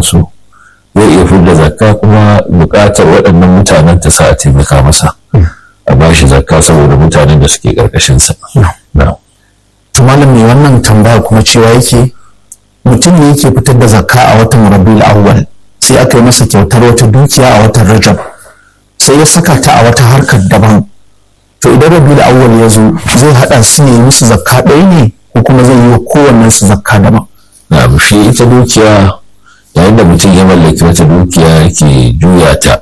sauransu zai iya fidda zakka kuma buƙatar waɗannan mutanen ta sa a taimaka masa a ba shi zakka saboda mutanen da suke ƙarƙashinsa. to malam mai wannan tambaya kuma cewa yake mutum ne yake fitar da zakka a watan rabiul awwal sai aka yi masa kyautar wata dukiya a watan rajab sai ya saka ta a wata harkar daban to idan rabiul awwal ya zo zai haɗa su ne musu zakka ɗaya ne ko kuma zai yi wa kowannen su zakka daban na shi ita dukiya yayin da mutum ya mallaki wata dukiya yake juya ta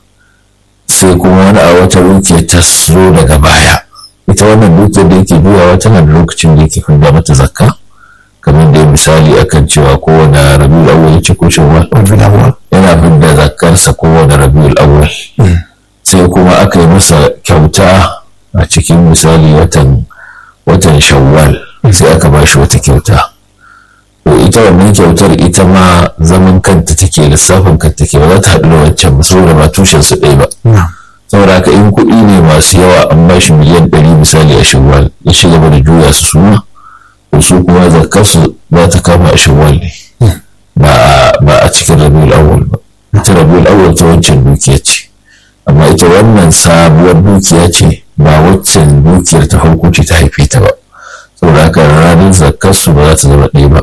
sai kuma wani a wata dukiya ta zo daga baya ita wannan dukiyar da yake juyawa tana da lokacin da yake fidda mata zakka kamar da misali akan cewa kowane rabiul awwal ce ko shawwal yana fidda zakkarsa kowane rabiul awwal sai kuma aka yi masa kyauta a cikin misali watan watan shawwal sai aka ba shi wata kyauta to ita wannan kyautar ita ma zaman kanta take lissafin kanta take ba za ta haɗu da wancan ba saboda ba tushen su ɗaya ba saboda haka in kuɗi ne masu yawa an ba shi miliyan ɗari misali a shawwal ya ci gaba da juya su suma to su kuma zakar su za ta kama a shawwal ne ba a cikin rabiul awwal ba ita rabiul awwal ta wancan dukiya ce amma ita wannan sabuwar dukiya ce ba waccan dukiyar ta farko ce ta haife ta ba saboda haka ranar zakar su ba za ta zama ɗaya ba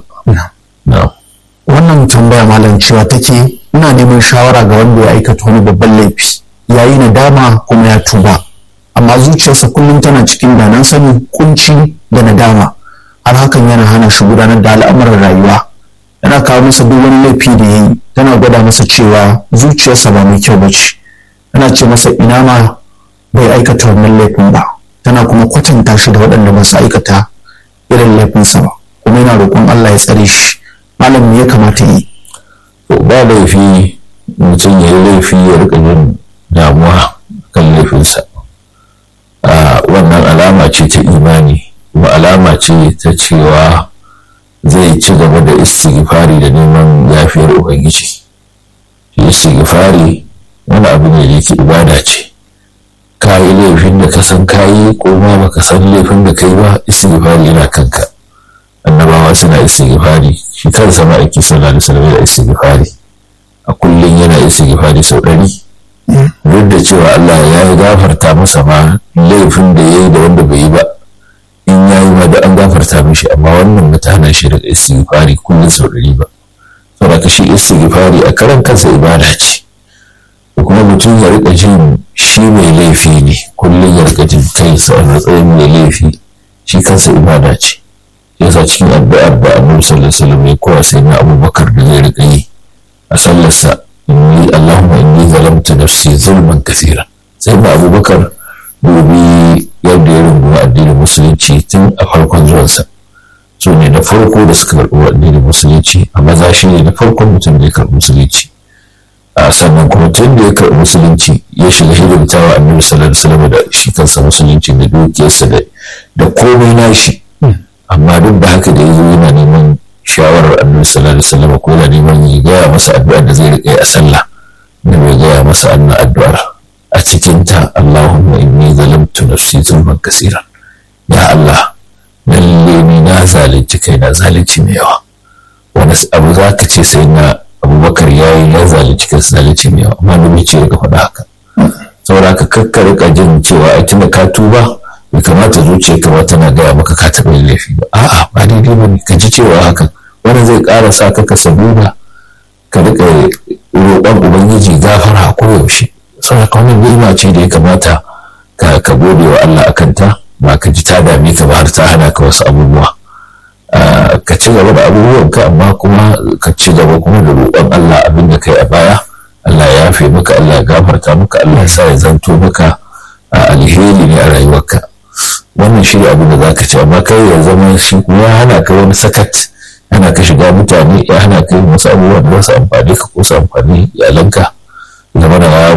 wannan tambaya malam cewa take ina neman shawara ga wanda ya aikata wani babban laifi ya yi nadama kuma ya tuba amma zuciyarsa kullum tana cikin danan sani kunci da nadama har hakan yana hana shi gudanar da al'amuran rayuwa yana kawo masa duk wani laifi da ya yi tana gwada masa cewa zuciyarsa ba mai kyau ba ce tana ce masa ina ma bai aikata wannan laifin ba tana kuma kwatanta shi da waɗanda ba su aikata irin laifinsa ba kuma yana roƙon Allah ya tsare shi malam ya kamata yi ba laifi mutum ya yi laifi ya rika jin damuwa kan laifinsa wannan alama ce ta imani kuma alama ce ta cewa zai ci gaba da istighfari da neman yafiyar ubangiji shi istighfari wani abu ne da yake ibada ce ka yi laifin da ka san kayi ko ma baka san laifin da kai ba istighfari yana kanka annabawa suna istighfari shi kansa ma'aiki sallallahu alaihi wasallam da istighfari a kullum yana istighfari sau ɗari duk da cewa Allah ya yi gafarta masa ma laifin da ya yi da wanda bai yi ba in ya yi ma da an gafarta mishi amma wannan ba ta hana shi daga istighfari kullum sau ɗari ba saboda shi istighfari a karan kansa ibada ce da kuma mutum ya rika jin shi mai laifi ne kullum ya rika jin kansa a matsayin mai laifi shi kansa ibada ce yasa cikin addu'ar da annabi sallallahu alaihi wasallam ya kowa sai na abubakar da zai rika yi a sallarsa inni allahumma inni zalamtu nafsi zulman kathira sai na abubakar dubi yadda ya rungumi addinin musulunci tun a farkon zuwansa su ne na farko da suka karɓi addinin musulunci a maza shi ne na farkon mutum da ya karɓi musulunci a sannan kuma tun da ya karɓi musulunci ya shiga hidimtawa annabi sallallahu alaihi wasallam da shi kansa musulunci da dukiyarsa da komai nashi amma duk da haka da ya zo yana neman shawarar annabi sallallahu alaihi wasallam ko yana neman ya gaya masa addu'ar da zai riƙe a sallah da bai gaya masa annan addu'ar a cikin ta Allahumma inni zalamtu nafsi zulman kaseeran ya Allah lalle ni na zalunci kai na zalunci mai yawa wani abu za ka ce sai na abubakar ya yi ya zalunci kai zalunci mai yawa amma da bai ce ka faɗa haka saboda ka kakka rika jin cewa a tuna ka tuba bai kamata zuciya kamar tana gaya maka ka taɓa yin laifi ba a'a ba daidai ba ne ka ji cewa hakan wani zai ƙara sa ka ka sabuda ka riƙa roƙon ubangiji gafara ko yaushe saboda wannan ni'ima ce da ya kamata ka ka gode wa Allah akan ta ba ka ji ta dame ka ba har ta hana ka wasu abubuwa ka ci gaba da abubuwan ka amma kuma ka ci gaba kuma da roƙon Allah abin da kai a baya Allah ya yafe maka Allah ya gafarta maka Allah ya sa ya zanto maka alheri ne a rayuwarka wannan shi abin da za ka ci amma kai ya zama shi kuma ya hana ka wani sakat hana ka shiga mutane ya hana ka yin wasu abubuwan da za su amfani ka ko su amfani iyalanka zama da ya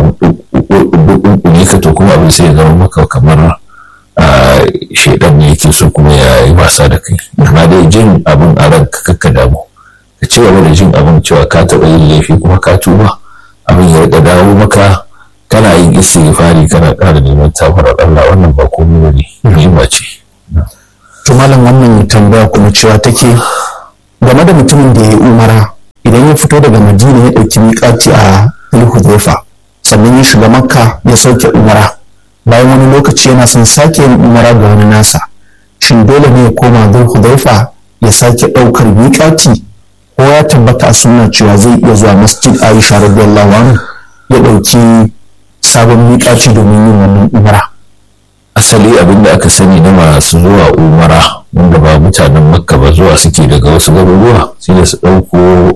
ne ka to kuma abin sai ya zama maka kamar shaidan ne yake so kuma ya yi wasa da kai amma dai jin abin a ranka kakka damu ka ci gaba da jin abin cewa ka taɓa yin laifi kuma ka tuba abin ya riƙa dawo maka kana yin istighfari kana ƙara neman tafarar Allah wannan ba komai ba ne ni'ima ce to malam wannan tambaya kuma cewa take game da mutumin da ya yi umara idan ya fito daga madina ya ɗauki miƙati a hudhaifa sannan ya shiga makka ya sauke umara bayan wani lokaci yana son sake yin umara ga wani nasa shin dole ne ya koma hudhaifa ya sake ɗaukar miƙati ko ya tabbata a sunna cewa zai iya zuwa masjid aisha radiyallahu anhu ya ɗauki sabon miƙaci domin yin wannan umara asali abin da aka sani na masu zuwa umara wanda ba mutanen makka ba zuwa suke daga wasu garuruwa sai da su ɗauko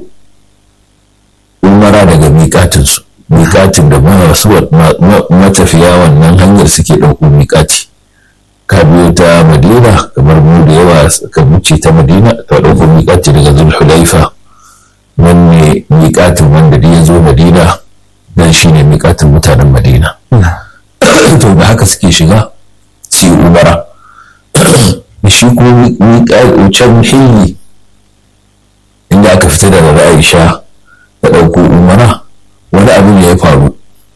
umara daga miƙatinsu miƙatin da masu matafiya wannan hanyar suke ɗauko miƙati ka biyo ta madina kamar mu da yawa ka wuce ta madina ka ɗauko miƙati daga zulhulaifa nan ne miƙatin wanda da ya zo madina dan shi ne miƙatin mutanen madina to da haka suke shiga su yi umara shi ko can hilli inda aka fita daga Aisha ta ɗauko umara wani abu ne ya faru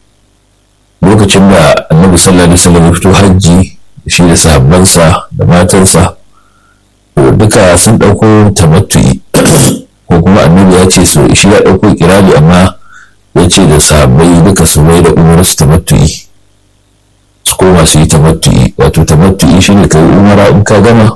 lokacin da annabi sallallahu alaihi wasallam ya fito hajji shi da sahabbansa da matansa duka sun ɗauko tamattu'i ko kuma annabi ya ce so shi ya ɗauko kirali amma ya ce da sahabbai duka su mai da umar su tamattu'i su koma su yi tamattu'i wato tamattu'i shi ne ka yi umara in ka gama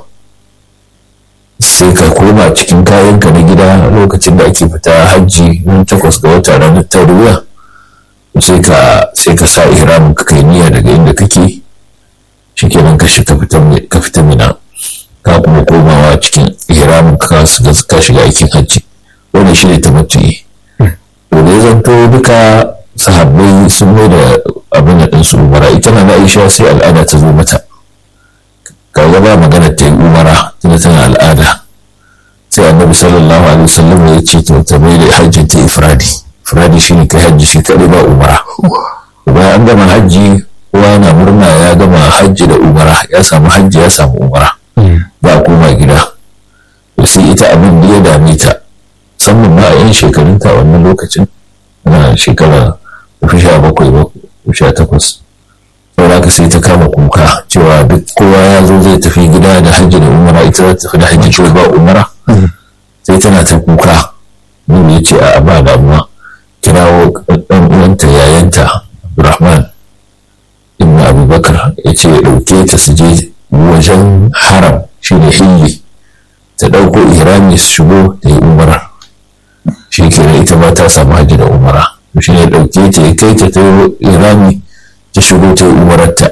sai ka koma cikin kayanka na gida lokacin da ake fita hajji ran takwas ga wata ranar tarwiya sai ka sai ka sa ihramin ka kai niyya daga inda kake shikenan ka shiga ka fita mina ka kuma komawa cikin ihramin ka ka shiga aikin hajji wannan shi ne tamattu'i to da ya zanto duka sahabbai sun mai da abin da ɗinsu umara ita na aisha sai al'ada ta zo mata kaga ba magana ta yi umara tana tana al'ada sai annabi sallallahu alaihi wasallam ya ce to ta mai da hajjin ta ifradi ifradi shine kai hajji shi kadai ba umara bayan an gama hajji kowa na murna ya gama hajji da umara ya samu hajji ya samu umara ba a koma gida to sai ita abin da ya dame ta musamman ma a yan shekarunta wannan lokacin na shekara fi sha bakwai ba sha takwas saboda ka sai ta kama kuka cewa duk kowa ya zo zai tafi gida da hajji da umara ita za ta tafi da hajji ko ba umara sai tana ta kuka Nuhu ya ce a ba damuwa kirawo ɗan uwanta yayanta Abdurrahman ibn Abubakar ya ce ya ɗauke ta su je wajen haram shi ne hilli ta ɗauko ihrami su shigo da yi umara shi kenan ita ma ta samu hajji da umara shi ne ɗauke ta ya kai ta ta irami ta shigo ta yi umararta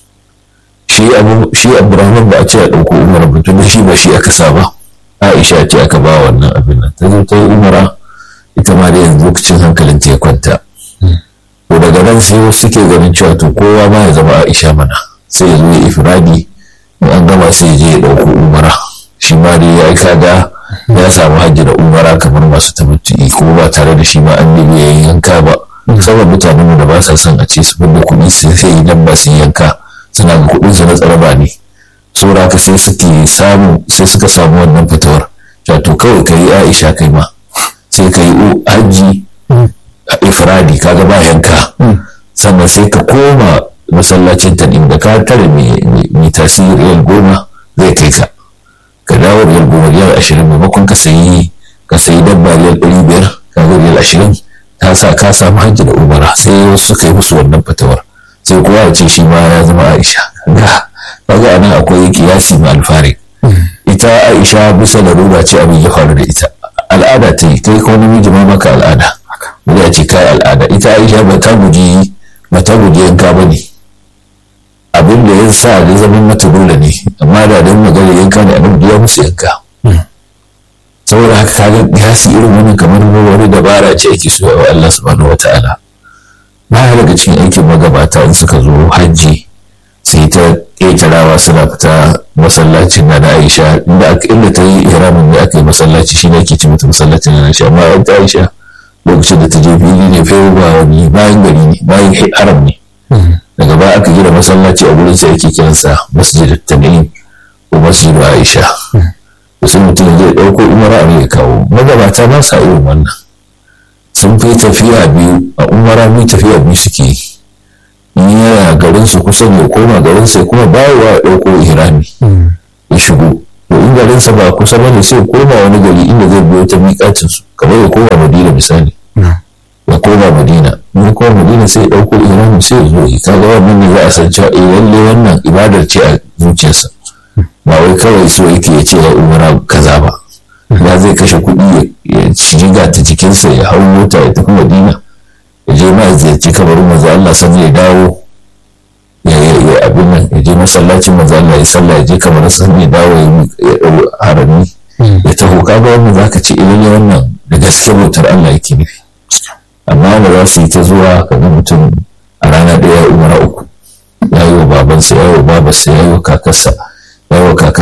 shi abdurrahman ba a ce a ɗauko umara ba tun shi ba shi aka sa ba aisha ce aka ba wannan abin nan ta zo ta yi umara ita ma da yanzu lokacin hankalin ta ya kwanta to daga nan sai wasu suke ganin cewa to kowa ma ya zama aisha mana sai ya zo ya ifradi in an gama sai ya je ya ɗauko umara shi ma dai ya aika da ya samu hajji da umara kamar masu tabbatu'i kuma ba tare da shi ma an nemi ya yanka ba musamman mutanen da ba sa son a ce su da kuɗi su sai idan ba su yanka suna ga kuɗin su na tsaraba ne saboda haka sai suke samu sai suka samu wannan fitowar to kawai ka yi aisha kai ma sai ka yi hajji a ifradi kaga ba yanka sannan sai ka koma masallacin ta inda ka tare mai tasiri riyal goma zai kai ka ka dawo riyal goma riyal ashirin maimakon ka sayi ka sayi dabba riyal ɗari biyar ka ga riyal ashirin ka sa ka samu hajji da umara sai wasu suka yi musu wannan fatawar sai kowa ya ce shi ma ya zama aisha kaga anan akwai kiyasi ma alfari ita aisha bisa da ruba ce abin ya faru da ita al'ada ta yi kai ko namiji ma maka al'ada wanda ya ce kai al'ada ita aisha ba ta guji ba ta guji yanka ba ne abin da ya sa da zaman mata dole ne amma da don magana yanka ne abin da ya musu yanka saboda haka kaga kiyasi irin wani kamar wani dabara ce ake so wa Allah subhanahu wataala baya daga cikin aikin magabata in suka zo hajji sai ta ƙetarawa suna fita masallacin na da Aisha inda aka inda ta yi ihramin da aka yi masallaci shi ne ake ci mata masallacin na Aisha amma ta Aisha lokacin da ta je fili ne fa ba wani bayan gari ne bayan haram ne daga baya aka gina masallaci a gurin sai ake kiransa masjid tanim ko masjid Aisha sai mutum zai ɗauko umara ne ya kawo magabata ba sa irin wannan sun fi tafiya biyu a umara biyu tafiya biyu suke yi in yana garin su kusa ne koma garin sai kuma bawa ya ɗauko ihrami ya shigo to in garinsa ba kusa ba ne sai koma wani gari inda zai biyo ta miƙacin su kamar ya koma madina misali ya koma madina in koma madina sai ya ɗauko iranin sai ya zo yi kaga wannan ne za a san cewa eh lalle wannan ibadar ce a zuciyarsa ba wai kawai so yake ya ce ya umara kaza ba ya zai kashe kuɗi ya shiga ta jikinsa ya hau mota ya tafi madina ya je ma ya ziyarci kabarin manzo Allah sannan ya dawo ya ya abin nan ya je masallacin manzo Allah ya sallah ya je kamar sannan ya dawo ya dau harami ya taho kaga wannan zaka ce idan ya wannan da gaske bautar Allah yake nufi amma ba za su yi ta zuwa kaga mutum a rana ɗaya umara uku ya yi wa babansa ya yi wa babarsa ya yi wa kakarsa ya yi wa kakar